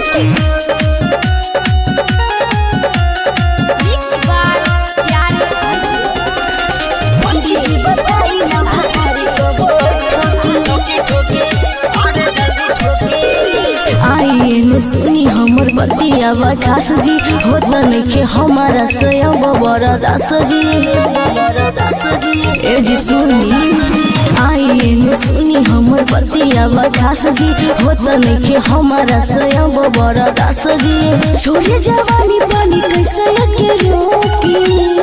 ठोकी mix by प्यारे अर्जुन पंडित जी बताई ना भतारी कबर ठोकी आई में सुनी हमर बतिया बठास जी होत नइखे हमारा स्वयं बड़ा दास जी ए जी सुनी आई में सुनी हमर बतिया बठास जी होत नइखे हमारा स्वयं बड़ा दास जी छोड़े जवानी पानी कैसे के रोकी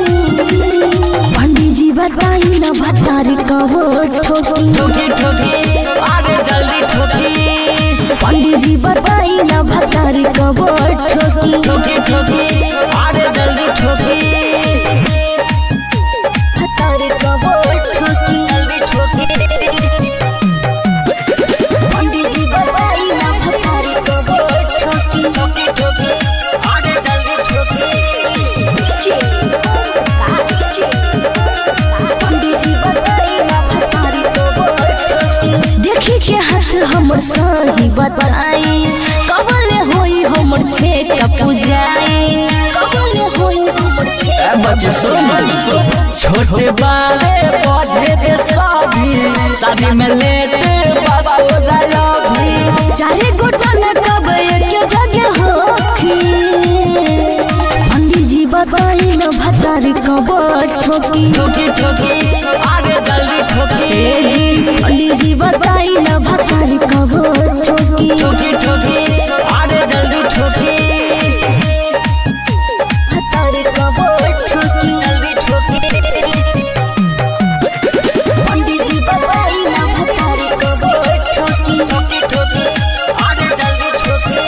पंडित जी बताई ना भतारी कबर ठोकी ठोकी ठोकी आगे जल्दी ठोकी पंडित जी बताई ना भतारी कबर ठोकी ठोकी ठोकी आगे जल्दी ठोकी भतारी कबर ठोकी जल्दी ठोकी पंडित जी बताई ना भतारी कबर ठोकी ठोकी ठोकी आगे जल्दी ठोकी पंडित जी बताई ना भतारी कबर ठोकी देखी के हाथ हमर सही बताई कबले होई हमर छेक पूजाई कबले होई हमर ए छेक बच्चे सुन छोटे बाले पौधे दे सभी शादी में लेटे बाबा उड़ाया भी चारे गोटा न कब एक जगह होखी पंडित जी बताई न भतारी कबर ठोकी ठोकी ठोकी आगे जल्दी ठोकी ए जी पंडित जी बताई न भतारी कबर ठोकी ठोकी ठोकी आगे जल्दी ठोकी भतारी कबर ठोकी जल्दी ठोकी पंडित जी बताई न भतारी कबर ठोकी ठोकी ठोकी आगे जल्दी ठोकी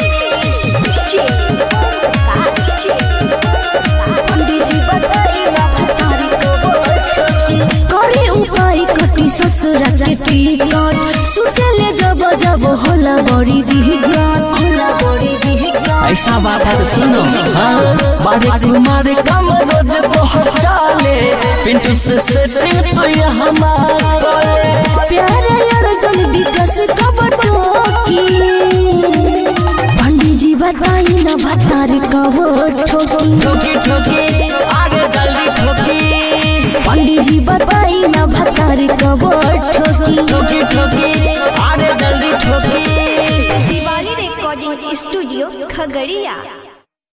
पंडित जी बताई न भतारी कबर ठोकी करे उपाय कटी ससुरा के टिकट सुसेले जब जब होला बड़ी दिहगान होला बड़ी दिहगान ऐसा बात है तो सुनो हाँ बड़े कुमार कम रोज बहुत चाले पिंटू से सेटिंग तो ये हमारा प्यारे अर्जुन विकास कबर ठोकी पंडित जी बताई न भतारी कबर ठोकी ठोकी ठोकी आगे जल्दी ठोकी पंडित जी बताई न भतारी कबर ठोकी ठोकी ठोकी आगे जल्दी ठोकी शिवाली रिकॉर्डिंग स्टूडियो खगड़िया